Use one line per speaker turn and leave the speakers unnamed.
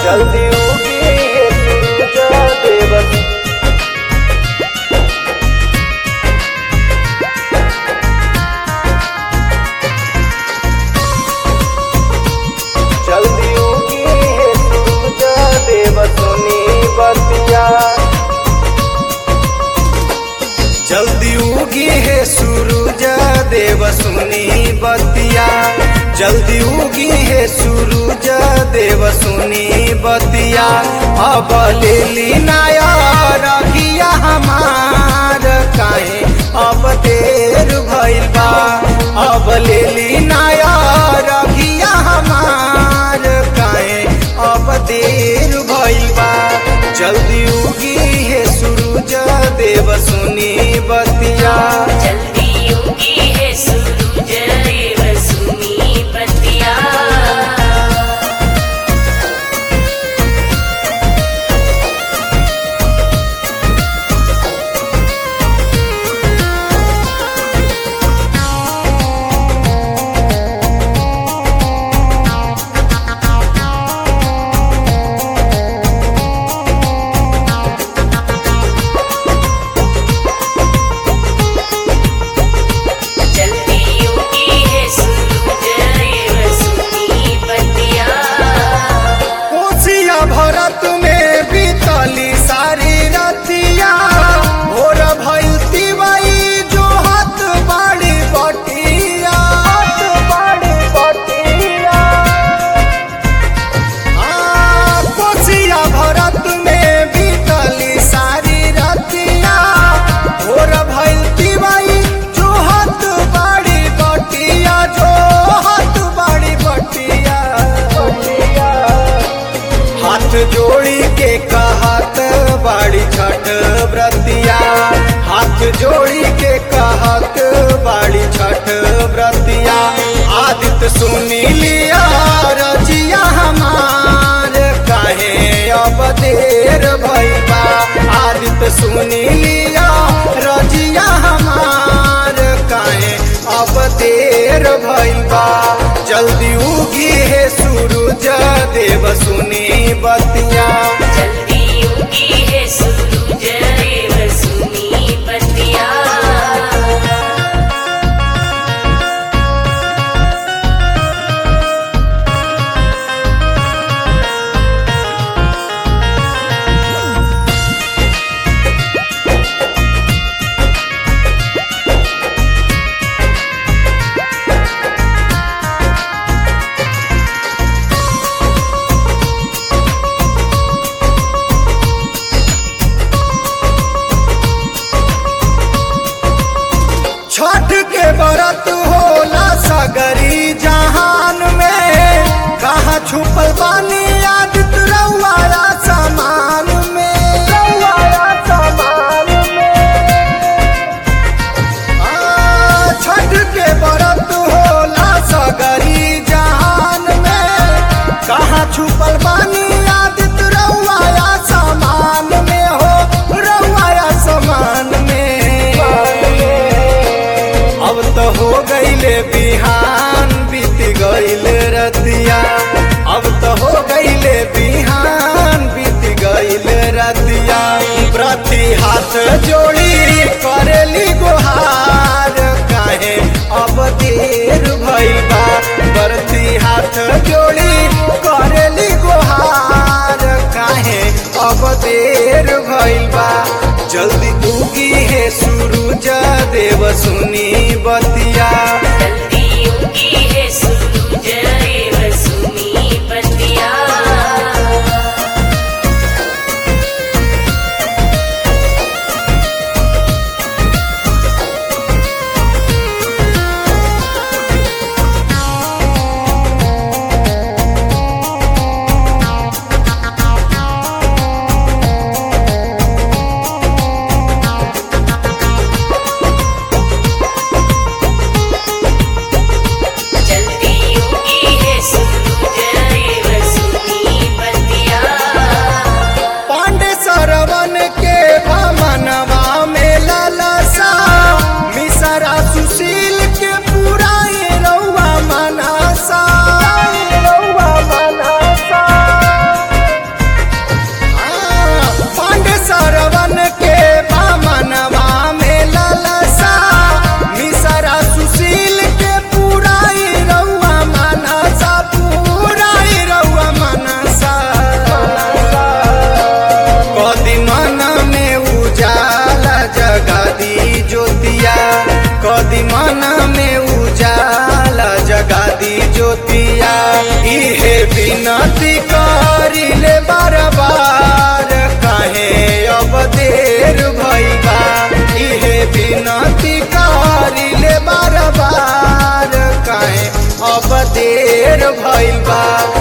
जल्दी उगी सूरज देव जल्दी उगी सूरज देव सुनी बतिया जल्दी उगी है सूरज देव सुनी बतिया जल्दी उगी है सूरज देव सुनी बतिया अब ले ली नाया रखिया हमार काहे अब देर भइल बा अब ले ली नाया रखिया हमार काहे अब देर भइल बा जल्दी उगी है सूरज देव सुनी बतिया
जल्दी उगी है सूरज देव सुनी बतिया जल्दी उगी है सूरज देव सुनी बतिया
कोसिया भरत में बीतली सारी रतिया भोर भइल तिवाई जो हाथ बाड़ी बटिया हाथ बाड़ी बटिया आ, कोसिया भरत में बीतली सारी रतिया भोर भइल तिवाई जो हाथ बाड़ी बटिया जो हाथ बाड़ी बटिया बटिया हाथ जोड़ी के कहत बाड़ी छठ व्रतिया हाथ जोड़ी के कहत बाड़ी छठ व्रतिया आदित्य सुनी लिया रजिया हमार काहे अब देर भइबा आदित्य सुनी लिया रजिया हमार काहे अब देर भइबा जल्दी उगी है सूरज देव सुनी बतिया
जल्दी उगी है सूरज देव सुनी बतिया
छठ के व्रत होला सगरी जहान में कहा छुपल बानी आदित्य रउआया समान में रउआया समान में आ, छठ के व्रत होला सगरी जहान में कहा छुपल बानी आदित्य रउआया समान में हो रउआया समान में अब तो हो गईले बिहान बीत गईल रतिया अब तो हो गईले बिहान बीत गईल रतिया प्रति हाथ जोड़ी करेली गुहार काहे अब देर भइल बा प्रति हाथ जोड़ी करेली गुहार काहे अब देर भइल बा जल्दी उगी है सूरज देव सुनी बतिया
जल्दी उगी है सूरज देव सुनी बतिया
इहे बिनती करिले बार बार काहे अब देर भइल बा इहे बिनती करिले बार बार काहे अब देर भइल बा